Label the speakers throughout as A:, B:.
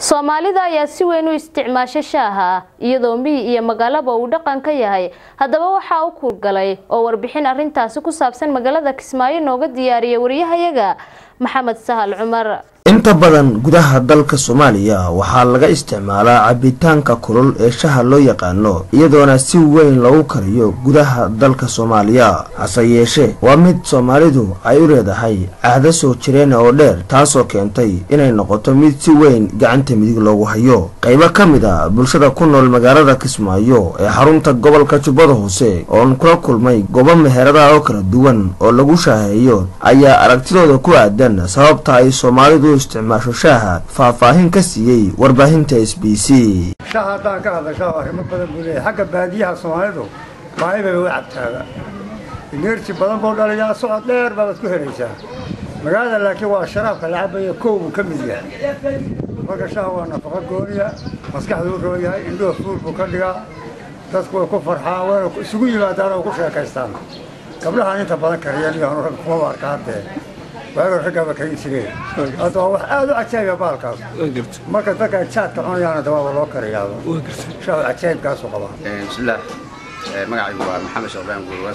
A: soomaalida ayaa si weyn u isticmaasha shaaha iyadoo miyi iyo magaalaba uu dhaqan ka yahay haddaba waxaa u kuurgalay oo warbixin arintaasi ku saabsan magaalada kismaayo nooga diyaariyay waryahayaga maxamed sahal cumar
B: inta badan gudaha dalka soomaaliya waxaa laga isticmaalaa cabitaanka kulul ee shaha loo yaqaano iyadoona si weyn lagu kariyo gudaha dalka soomaaliya hase yeeshee waa mid soomaalidu ay u leedahay caado soo jireen oo dheer taasoo keentay inay noqoto mid si weyn gacanta midig loogu hayo qaybo ka mid a bulshada ku nool magaalada kismaayo ee xarunta gobolka jubbada hoose oon kula kulmay goobo meheradaha oo kala duwan oo lagu shaaheeyo ayaa aragtidooda ku aadan sababta ay soomaalidu isticmaasho shaaha faahfaahin ka siiyey warbaahinta s b c
C: shaha haddaan ka hadlashaa arrimo badan buu leeyahay xagga baadiyaha soomaalidu baahi bay u cabtaaga ineerji badan buu dhaliyaa socod dheer baad ku helaysaa magaalada laakiin waa sharaabka la cabaya kow buu ka mid yahay marka shaha waa nafaqo gooniya maskaxduu roo yahay indhuhu fuul buu ka dhigaa dadku way ku farxaan wayna isugu yimaadaan oo ku sheekaystaan gabdhahaan inta badan kariyeen iyo rag kumaba arka haddee waaga raggaaba karin jireen hadda waa wax aad u cajaabiya baalkaas marka dadka jaadka cunayaana dawaaba loo kariyaaba shahu cajaayibkaasu qabaa
D: bismillaah magacaygu waa maxamed shaqbaan gurwas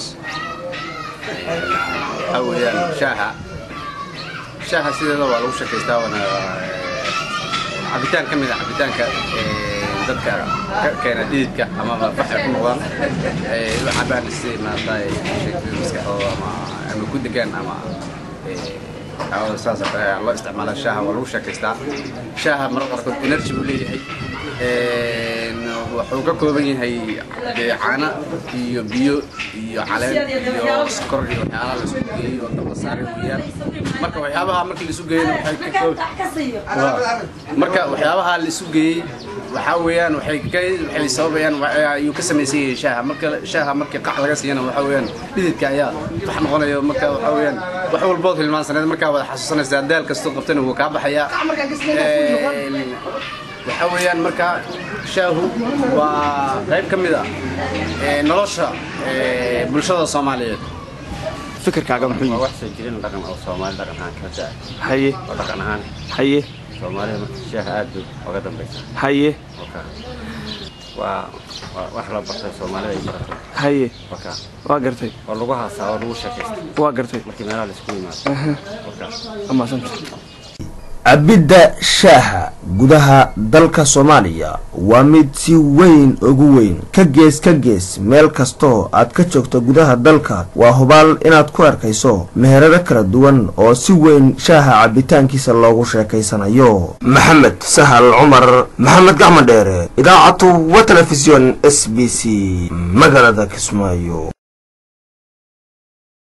D: waxaa weeyaan shaaha shaaha sideeda waa lagu shakaystaa waana cabitaan ka mid a cabitaanka dadka ka keena dhididka ama waxay ku noqdaan u cabaan si maarata maskaxdooda ama ama ku degaan ama saas oo kale loo isticmaala shaaha waa lagu sheekaystaa shaaha mararka qaarkood energy buu leeyahay wuxuu ka kooban yahay caano iyo biyo iyo caleen iyo sokor iyo waxyaalaha la isku geeyey oo dab la saaray weeyaan marka waxyaabaha markii la isu geeyeyna waxay ka marka waxyaabaha la isu geeyey waxaa weeyaan waxay ka waxay sababayaan ayuu ka samaysan yahay shaaha marka shaaha markii qac laga siiyana waxaa weeyaan dhididka ayaa wax noqonayo marka waxaa weeyaan wax walbood hilmaansaneed markaa wada xasuusanaysaa daal kastoo qabtana wuu kaa baxayaa waxaa weeyaan marka shaahu waa qayb ka mid ah nolosha bulshada soomaaliyeed
E: fikirkaaga muxuu
F: waa
E: yahay
F: wax soo jirin dhaqan oo soomaali dhaqan ahaan ka daa
E: haye
F: oo dhaqan ahaan
E: haye
F: soomaalida marka shaaha aad bay uga dambaysa
E: haye
F: marka waa waa wax la bartay soomaalida ay baratay
E: haye
F: marka
E: waa gartay
F: oo lagu haasaa oo lagu sheekaysta
E: waa gartay
F: markii meelaha la isku yimaado marka
E: amaasanta
B: cabidda shaaha gudaha dalka soomaaliya waa mid si weyn ugu weyn ka gees ka gees meel kastoo aad ka joogto gudaha dalka waa hubaal inaad ku arkayso meherado kala duwan oo si weyn shaaha cabitaankiisa loogu sheekaysanayo maxamed sahal cumar maxamed gacmo dheere idaacatu wa telefisyon s b c magaalada kismaayo